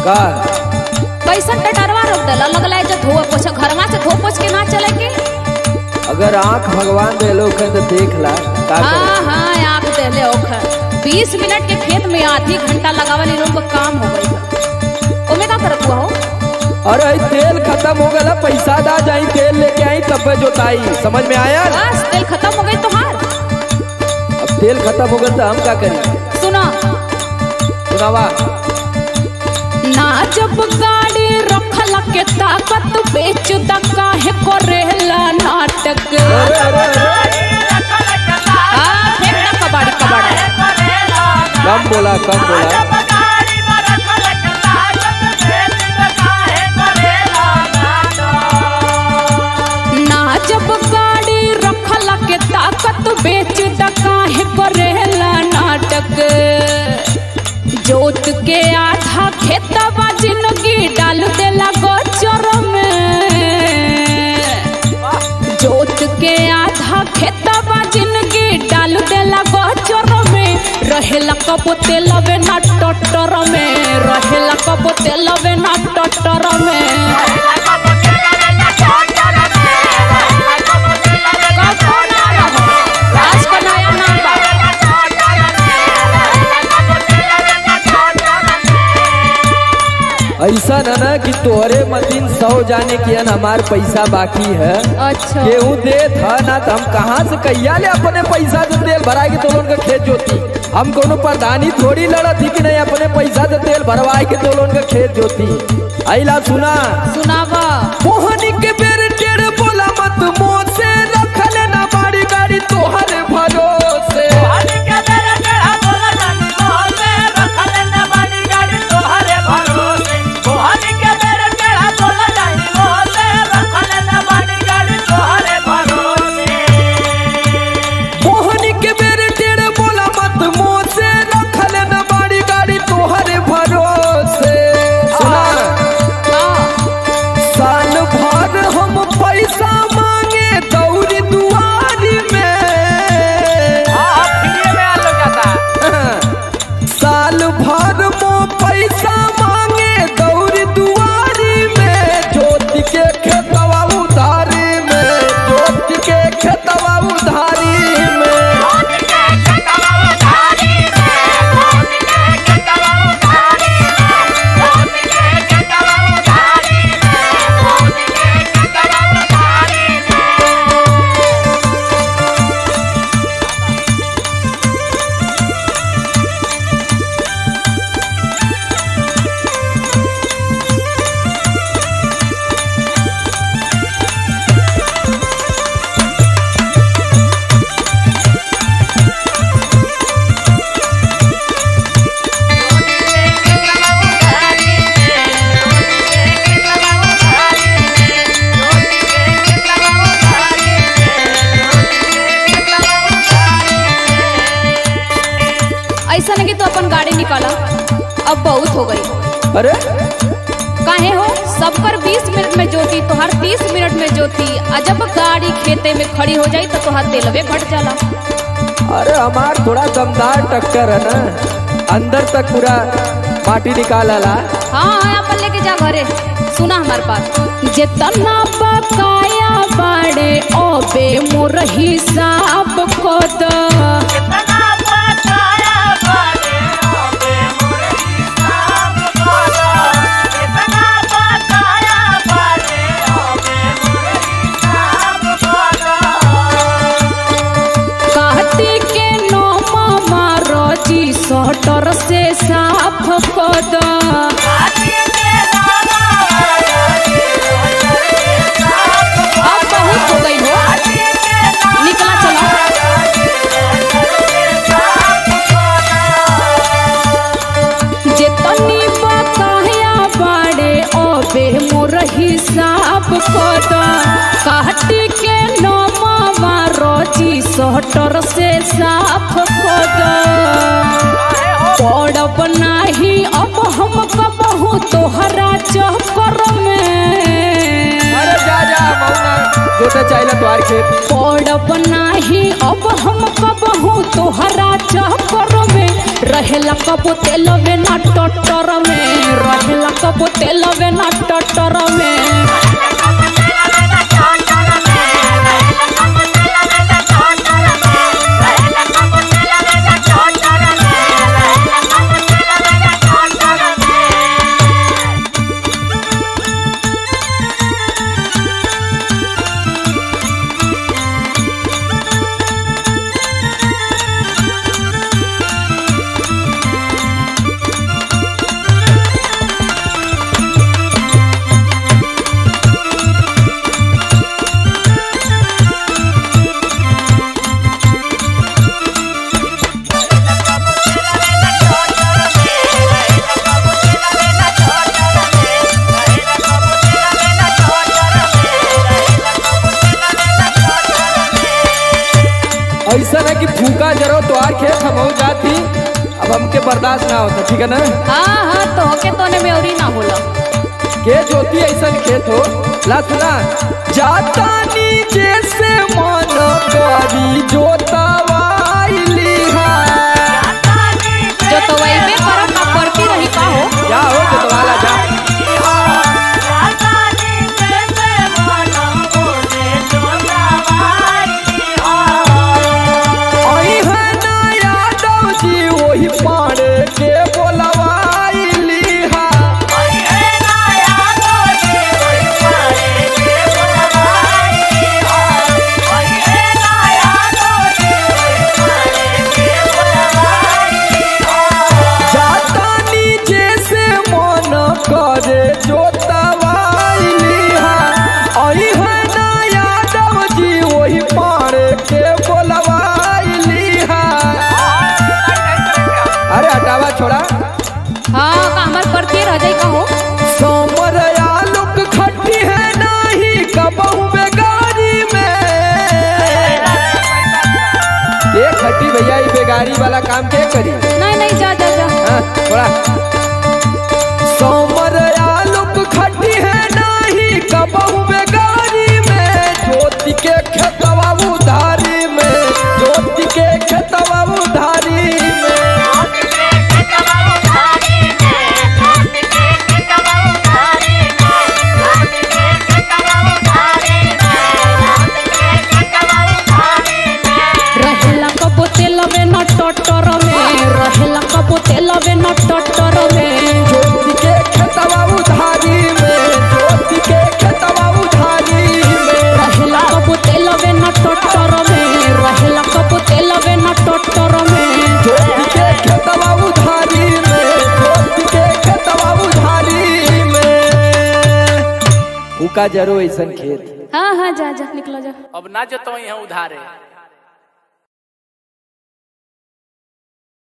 का कैसन टटरवा रोक देला लगला जो धो पोछ घरवा से धो पोछ के ना चले के अगर आंख भगवान दे लोग तो देख ला का करे? हाँ हाँ आँख देले ओखर बीस मिनट के खेत में आधी घंटा लगावल इन लोग को काम हो गई है ओमे का करत हुआ हो अरे ई तेल खत्म हो गया पैसा दा जाई तेल लेके आई तब जोताई समझ में आया बस तेल खत्म हो गई तोहार अब तेल खत्म हो गया तो हम क्या करें सुनो सुनावा ना जब गाड़ी रखल के ताकत बेच द काहे करेला नाटक अरे अरे अरे हाँ फेंक द कबाड़ी कबाड़ा कम बोला कम बोला ना जब गाड़ी रखल के ताकत बेच द काहे करेला नाटक जोत के आधा खेतवा जिंदगी डाल देला गोचर में जोत के आधा खेतवा जिंदगी डाल देला गोचर में रहेला कबो तेलवे ना टटर में रहेला कबो तेलवे ना टटर में कबो ना रहो। आज का नया नाम बा ऐसा न ना कि तोहरे मतीन सौ जाने के अन हमार पैसा बाकी है अच्छा केहू दे था ना तो हम कहाँ से कैया ले अपने पैसा से तेल भराए के तो लोन का खेत जोती हम कोनो प्रधानी थोड़ी लड़त थी कि नहीं अपने पैसा से तेल भरवाए के तो लोन का खेत जोती आइला सुना सुनावा मोहनी के बेर टेढ़ बोला मत मुंह से रखले ना बाड़ी गाड़ी तोहर भरोसे मोहनी के बेर टेढ़ बोला मत मुंह से रखले ना बाड़ी गाड़ी तोहर भरोसे सुना हाँ साल भर हम पैसा मांगे दौरी दुआरी में साल भर मो पैसा मांगे दौरी दुआरी में ज्योति के खेतवा उधारी में ज्योति के खेतवा उधारी में ऐसा नहीं कि तू अपन गाड़ी निकाला अब बहुत हो गई अरे काहे हो सबकर 20 मिनट में जोती तोहर 30 मिनट में जोती आ जब गाड़ी खेते में खड़ी हो जाई तो तोहर तेलवे घट जाला अरे हमार थोड़ा दमदार टक्कर है ना अंदर तक पूरा माटी निकाल आला हाँ हाँ अपन लेके जा घरे सुना हमार बात जितना बकाया बाड़े ओबे मोर हिसाब को द काटी के नो मामा रोजी सटर से साफ को द अब बहुत हो गई हो निकला चला जेतनी बकाया बाड़े ओबे मोर हिसाब कद काटी के नमावा रोजी सटर से साफ कद पड़ब नाही अब हम कबहू तोहरा चक्कर में अरे जा जा मौना जोते चाहिए तुम्हारे खेत पड़ब नाही अब हम कबहू तोहरा चक्कर में रहेला कबो तेलवे ना टटर में रहेला कबो तेलवे ना टटर में ऐसा है कि फूका जरो तो आर खेत हम हो जाती अब हमके बर्दाश्त ना होता ठीक है ना हाँ हाँ तो के तोने में औरी ना होला खेत होती ऐसा खेत हो ला सुना जाता नीचे से मन करी जोतवाइली है जो तो वही में करत ना पड़ती रही का हो जा हो जोतवाला जा आई है ना यादव जी वही पाड़े के बोलवाइली है जाता नीचे से मन करे जोतवाइली है आई है ना यादव जी वही पाड़े के बोलवाइली है अरे हटावा छोड़ा हाँ का हमार पड़ती रह जाई का हो सोमर आलूक खट्टी है नाही कबहू बेगारी में के खट्टी भैया ई बेगारी वाला काम के करी नहीं नहीं जा जा जा हाँ, थोड़ा सोमर आलूक खट्टी है नाही कबहू बेगारी में ज्योति के खेतवा उधारी में ज्योति के खेतवा उधारी में रहेला कबो तेलवे ना टटर में रहेला कबो तेलवे ना टटर में ज्योति के खेतवा उधारी में ज्योति के खेतवा उधारी में रहेला कबो तेलवे ना टटर में रहेला कबो तेलवे ना टटर में ज्योति के खेतवा उधारी में ज्योति के खेतवा उधारी में फूका जरो ऐसन खेत हाँ हाँ जा जा निकलो जा अब ना जतो यहाँ उधारे